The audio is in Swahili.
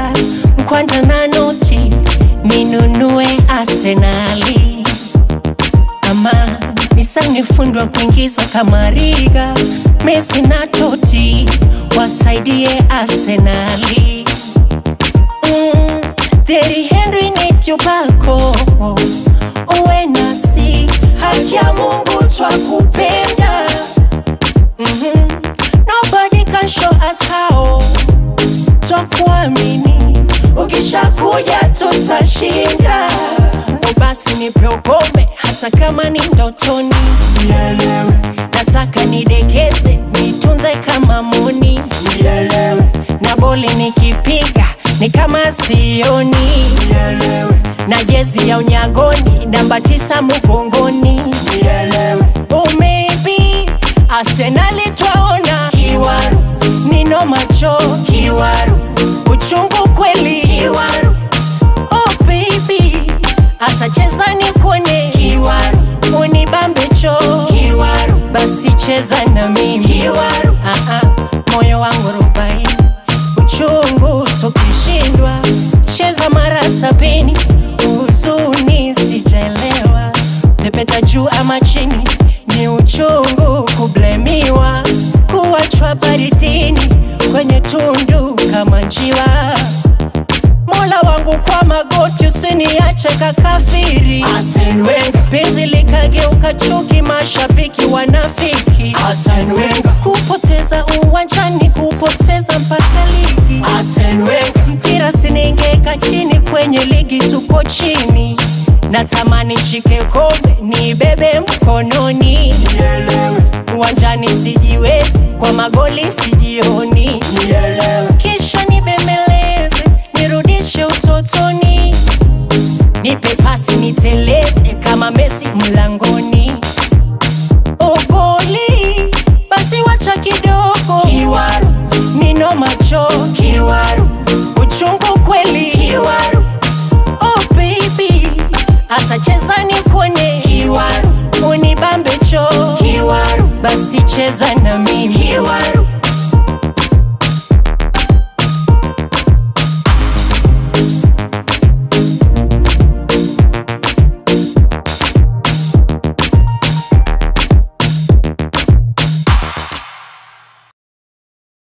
pesa mkwanja na noti ninunue Arsenali ama nisanifundwa kuingiza kama Riga, Messi na Totti wasaidie Arsenali. Mm, Thierry Henry ni tupako uwe nasi, haki ya Mungu twakupenda. Mhm. Nobody can show us how, twakuamini, ukishakuja tutashinda. O basi nipe ukome, hata kama ni ndotoni, nielewe. Nataka nidekeze, nitunze kama muni, nielewe. Na boli nikipiga ni kama sioni, nielewe. Na jezi ya unyagoni namba tisa mgongoni, nielewe. Oh maybe Arsenali twaona kiwaru, nino macho kiwaru, uchungu kweli kiwaru Oh baby, asa cheza ni kuone kiwaru, unibambe cho kiwaru, basi cheza na mimi kiwaru. Ah ah, moyo wangu rubaini, uchungu tukishindwa, cheza mara sabini, huzuni sijaelewa, pepeta juu ama chini, ni uchungu kublemiwa, kuachwa baridini kwenye tundu kama njiwa Mola wangu kwa magoti, usiniache kakafiri. Arsene Wenger, Penzi likageuka chuki, mashabiki wanafiki. Arsene Wenger, Kupoteza uwanjani, kupoteza mpaka ligi. Arsene Wenger, Mpira siningeka chini, kwenye ligi tuko chini. Natamani shike kombe, nibebe mkononi. nielewe, Uwanjani sijiwezi, kwa magoli sijioni. nielewe, kisha nibembeleze nirudishe utotoni, nipe pasi niteleze kama Messi mlangoni. Ogoli basi wacha kidogo, kiwaru nino macho kiwaru, uchungu